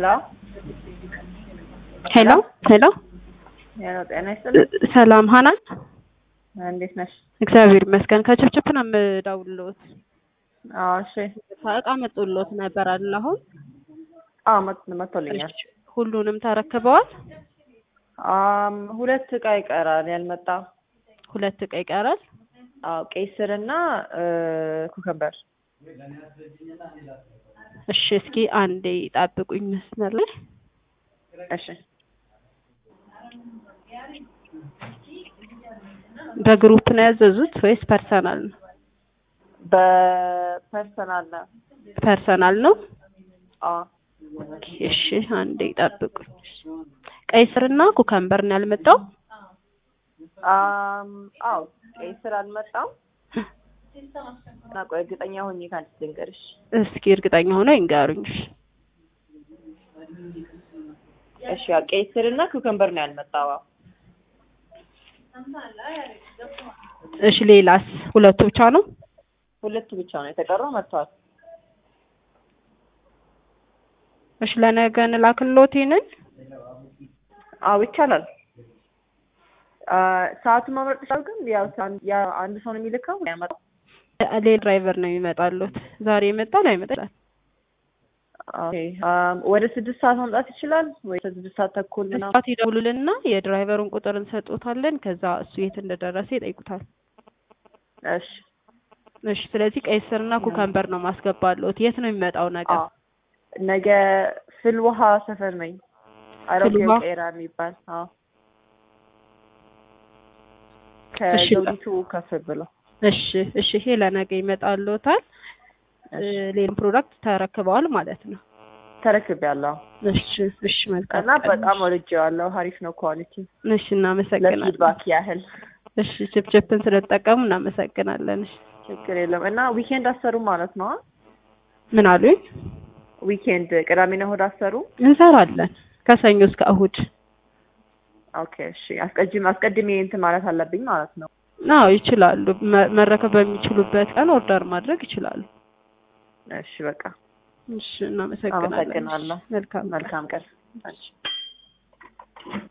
ሄሎ ሄሎ ሄሎ ሄሎ፣ ጤና ይስጥልኝ። ሰላም ሀናን፣ እንዴት ነሽ? እግዚአብሔር ይመስገን። ከችፕችፕ ነው የምደውልልዎት። አዎ፣ እሺ። እቃ መጥቶልዎት ነበር አይደል? አሁን አዎ፣ መጥ- መጥቶልኛል። ሁሉንም ተረክበዋል? አም ሁለት እቃ ይቀራል ያልመጣ። ሁለት እቃ ይቀራል። አዎ፣ ቀይ ስር እና ኩከምበር። እሺ፣ እስኪ አንዴ ጠብቁኝ መስመር ላይ እሺ። በግሩፕ ነው ያዘዙት ወይስ ፐርሰናል ነው? በፐርሰናል ነው። ፐርሰናል ነው። አዎ፣ እሺ፣ አንዴ ጠብቁኝ። ቀይ ስርና ኩከምበር ነው ያልመጣው? አም አዎ፣ ቀይ ስር አልመጣም። እና ቆይ እርግጠኛ ሆኜ ከአንቺ ልንገርሽ። እስኪ እርግጠኛ ሆነው ይንገሩኝ። እሺ፣ ያው ቀይ ስር እና ኩከምበር ነው ያልመጣው። አዎ። እሺ፣ ሌላስ? ሁለቱ ብቻ ነው? ሁለቱ ብቻ ነው የተቀረው መጥቷል። እሺ፣ ለነገ እንላክልዎት ይሄንን? አዎ ይቻላል። አ ሰዓቱን መምረጥ ይችላል። ግን ያው ሳን- ያ አንድ ሰው ነው የሚልከው ያመጣው። ሌላ ድራይቨር ነው የሚመጣሉት። ዛሬ ይመጣል አይመጣል? ኦኬ አም ወደ ስድስት ሰዓት መምጣት ይችላል ወይ ስድስት ሰዓት ተኩል ምናምን? ሰዓት ይደውሉልንና የድራይቨሩን ቁጥር እንሰጦታለን። ከዛ እሱ የት እንደደረሰ ይጠይቁታል። እሺ እሺ፣ ስለዚህ ቀይ ስርና ኩከምበር ነው ማስገባለሁት። የት ነው የሚመጣው ነገር? አዎ ነገ ፍል ውሃ ሰፈር ነኝ። አሮጌው ፍልውሃ? ቄራ የሚባል አዎ እሺ። ከዘውዲቱ ከፍ ብሎ እሺ፣ እሺ፣ ይሄ ለነገ ይመጣልዎታል። ሌላም ፕሮዳክት ተረክበዋል ማለት ነው። ተረክቤያለሁ እሺ፣ እሺ፣ መልካም እና ቀን። በጣም ወድጄዋለሁ። አሪፍ ነው ኳሊቲ። እሺ፣ እናመሰግናለን። ለፊድባክ ያህል እሺ፣ ችፕችፕን ስለተጠቀሙ እናመሰግናለን። እሺ፣ ችግር የለም። እና ዊኬንድ አሰሩ ማለት ነው? ምን አሉኝ? ዊኬንድ ቅዳሜና እሑድ አሰሩ? እንሰራለን ከሰኞ እስከ እሁድ። ኦኬ እሺ። አስቀድሜ አስቀድሜ እንትን ማለት አለብኝ ማለት ነው። አዎ ይችላሉ። መ- መረከብ በሚችሉበት ቀን ኦርደር ማድረግ ይችላሉ። እሺ በቃ እሺ እናመሰግናለን። አመሰግናለሁ። መልካም መልካም ቀን። እሺ